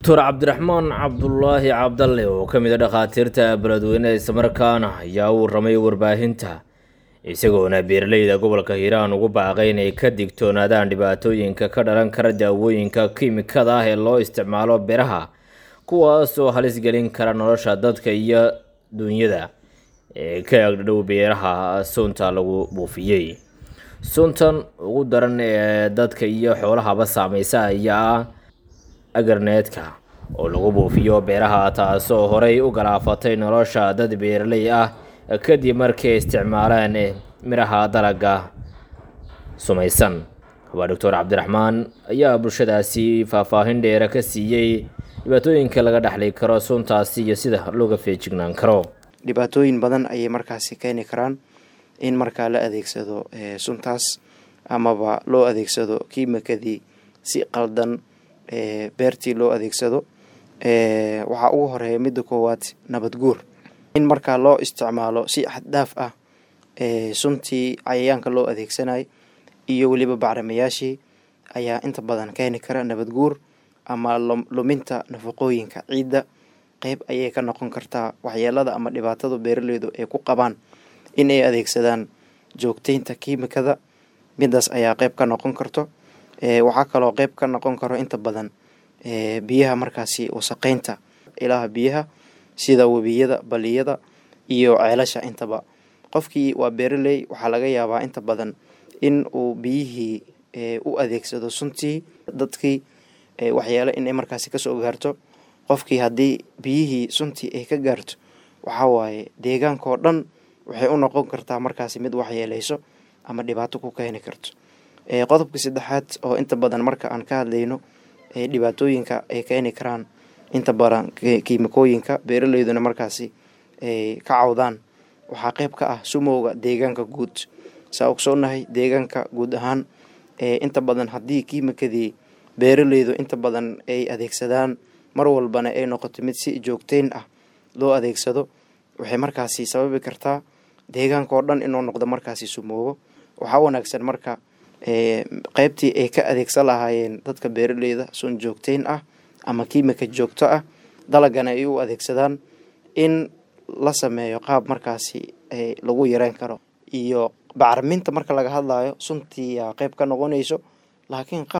doctor cabdiraxmaan cabdulaahi cabdalle oo ka mid a dhakhaatiirta beledweyne islamarkaana ayaa u ramay warbaahinta isagoona beeraleyda gobolka hiiraan ugu baaqay inay ka digtoonaadaan dhibaatooyinka ka dhalan kara daawooyinka kiimikada ah ee loo isticmaalo beeraha kuwaasoo halis gelin kara nolosha dadka iyo duunyada ee ka agdhow beeraha sunta lagu buufiyey suntan ugu daran ee dadka iyo xoolahaba saameysa ayaa ah agarneedka oo lagu buufiyo beeraha taasoo horey u galaafatay nolosha dad beeraley ah kadib markay isticmaaleen miraha dalaga sumaysan waa doctor cabdiraxmaan ayaa bulshadaasi faahfaahin dheere ka siiyey dhibaatooyinka laga dhexli karo suntaasi iyo sida looga feejignaan karo dhibaatooyin badan ayay markaasi keeni karaan in markaa la adeegsado suntaas amaba loo adeegsado kiimikadii si qaldan beertii loo adeegsado waxaa ugu horeeya midda koowaad nabad guur in markaa loo isticmaalo si xaddhaaf ah suntii cayayaanka loo adeegsanay iyo weliba bacrimayaashii ayaa inta badan keeni kara nabad guur ama luminta nafaqooyinka ciidda qeyb ayay ka noqon kartaa waxyeelada ama dhibaatada beeraleydu ay ku qabaan in ay adeegsadaan joogteynta kiimikada midaas ayaa qeyb ka noqon karto waxaa kaloo qeyb ka noqon karo inta badan biyaha markaasi wasaqeynta ilaha biyaha sida webiyada baliyada iyo ceelasha intaba qofkii waa beeraley waxaa laga yaabaa inta badan in uu biyihii u adeegsado suntii dadkii waxyeelo inay markaasi kasoo gaarto qofkii haddii biyihii suntii ay ka gaarto waxaa waaye deegaankaoo dhan waxay u noqon kartaa markaasi mid waxyeeleyso ama dhibaato ku keeni karto qodobka saddexaad oo inta badan marka aan ka hadlayno dhibaatooyinka ay keeni karaan inta badan kiimikooyinka beeraleyduna markaasi ay ka cawdaan waxaa qeyb ka ah sumowga deegaanka guud saa ogsoonahay deegaanka guud ahaan inta badan haddii kiimikadii beeraleydu inta badan ay adeegsadaan mar walbana ay noqoto mid si joogteyn ah loo adeegsado waxay markaasi sababi kartaa deegaanka oo dhan inuu noqdo markaasi sumoobo waxaa wanaagsan marka qeybtii ay ka adeegsan lahaayeen dadka beeraleyda sun joogteyn ah ama kiimika joogto ah dalagana ay u adeegsadaan in la sameeyo qaab markaasi lagu yareyn karo iyo bacriminta marka laga hadlayo suntii yaa qeyb ka noqonayso laakiin